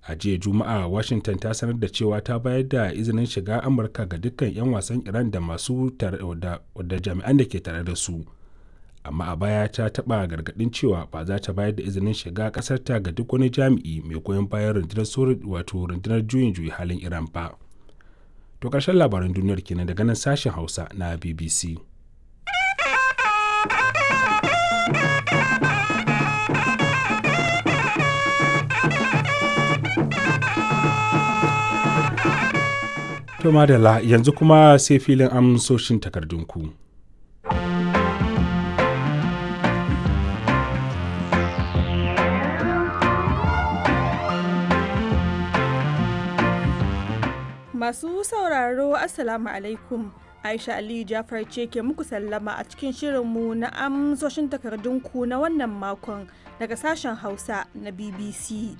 a jiya juma'a washington ta sanar da cewa ta bayar da izinin shiga amurka ga dukkan 'yan wasan iran da masu da jami'an da ke tare da su amma a baya ta taɓa gargaɗin cewa ba za ta bayar da izinin shiga ƙasarta ga duk wani jami'i mai goyon bayan rundunar wato rundunar juyin juyi halin iran ba to ƙarshen labaran duniyar kenan daga nan sashen hausa na bbc To madalla yanzu kuma sai filin amsoshin takardunku. Masu sauraro Assalamu alaikum. Aisha Aliyu Jafar ce ke muku sallama a cikin shirinmu na amsoshin takardunku na wannan makon daga sashen Hausa na BBC.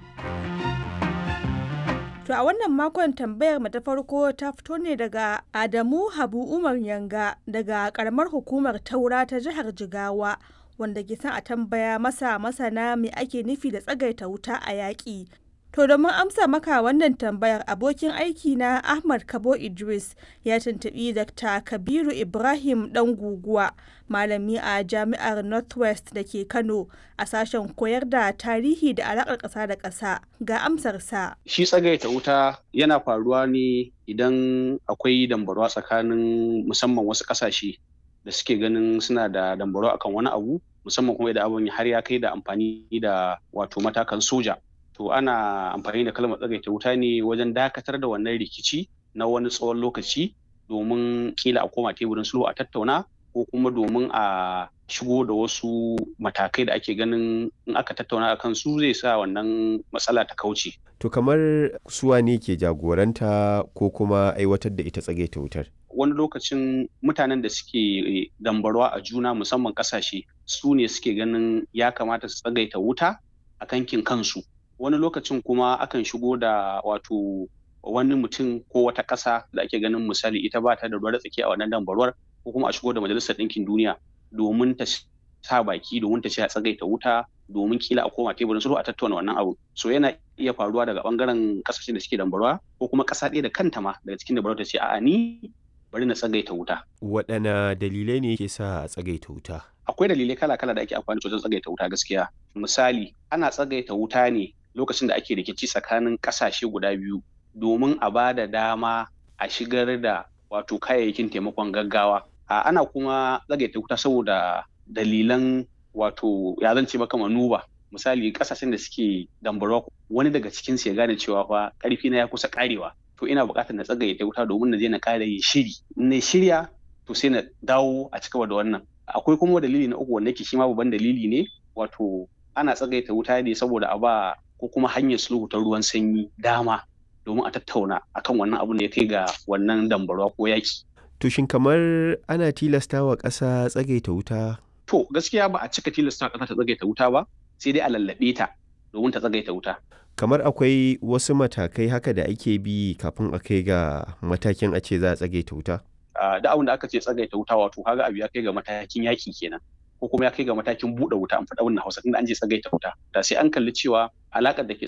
To a wannan makon tambayar mu ta farko ta fito ne daga Adamu Habu Umar Yanga daga karamar hukumar Taura ta jihar Jigawa wanda ke son a tambaya masa masana me ake nufi da tsagaita wuta a yaƙi. To domin amsa maka wannan tambayar abokin aiki na Ahmad Kabo Idris ya tuntuɓi Dr. Kabiru Ibrahim ɗan guguwa malami a jami'ar Northwest da ke Kano a sashen koyar da tarihi da alaƙar ƙasa da ƙasa ga amsarsa. Shi tsagaita wuta yana faruwa ne idan akwai dambarwa tsakanin musamman wasu ƙasashe da suke ganin suna da dambarwa akan wani abu musamman kuma idan abin har ya kai da amfani da wato matakan soja. to ana amfani da kalmar tsagaita wuta ne wajen dakatar da wannan rikici na wani tsawon lokaci domin kila a koma teburin sulhu a tattauna ko kuma domin a shigo da wasu matakai da ake ganin in aka tattauna a kan su zai sa wannan matsala ta kauce. To kamar suwa ne ke jagoranta ko kuma aiwatar da ita tsagaita wutar? Wani lokacin mutanen da suke dambarwa a juna musamman kasashe su ne suke ganin ya kamata su tsagaita wuta a kankin kansu. wani lokacin kuma akan shigo da wato wani mutum ko wata ƙasa da ake ganin misali ita ba ta da ruwa tsaki a wannan dambarwar ko kuma a shigo da majalisar ɗinkin duniya domin ta sa baki domin ta ce a tsagaita wuta domin kila a koma teburin sulhu a tattauna wannan abu so yana iya faruwa daga bangaren kasashen da suke dambarwa ko kuma ƙasa ɗaya da kanta ma daga cikin dambarwa ta ce a'a ni bari na tsagaita wuta waɗanne dalilai ne ke sa a tsagaita wuta akwai dalilai kala-kala da ake amfani da wajen tsagaita wuta gaskiya misali ana tsagaita wuta ne lokacin da ake rikici tsakanin kasashe guda biyu domin a ba da dama a shigar da wato kayayyakin taimakon gaggawa a ana kuma tsagaita wuta saboda dalilan wato ya zance maka manuba misali kasashen da suke dambarwa wani daga cikin su ya gane cewa fa karfi na ya kusa karewa to ina buƙatar na tsagaita wuta domin na je na kare yin shiri na shirya to sai na dawo a cigaba da wannan akwai kuma dalili na uku wanda yake shi ma babban dalili ne wato ana tsagaita wuta ne saboda a ba ko kuma hanyar sulhu ta ruwan sanyi dama domin a tattauna akan wannan abun da ya kai ga wannan dambarwa ko yaki. To shin kamar ana tilasta wa ƙasa tsagaita wuta? To gaskiya ba a cika tilasta ƙasa ta tsagaita wuta ba sai dai a lallaɓe ta domin ta tsagaita wuta. Kamar akwai wasu matakai haka da ake bi kafin a kai ga matakin a ce za a tsagaita wuta? Da abin da aka ce tsagaita wuta wato kaga abu ya kai ga matakin yaki kenan. ko kuma ya kai ga matakin buɗe wuta an faɗa wannan hausa tunda an je tsagaita wuta da sai an kalli cewa alaƙar da ke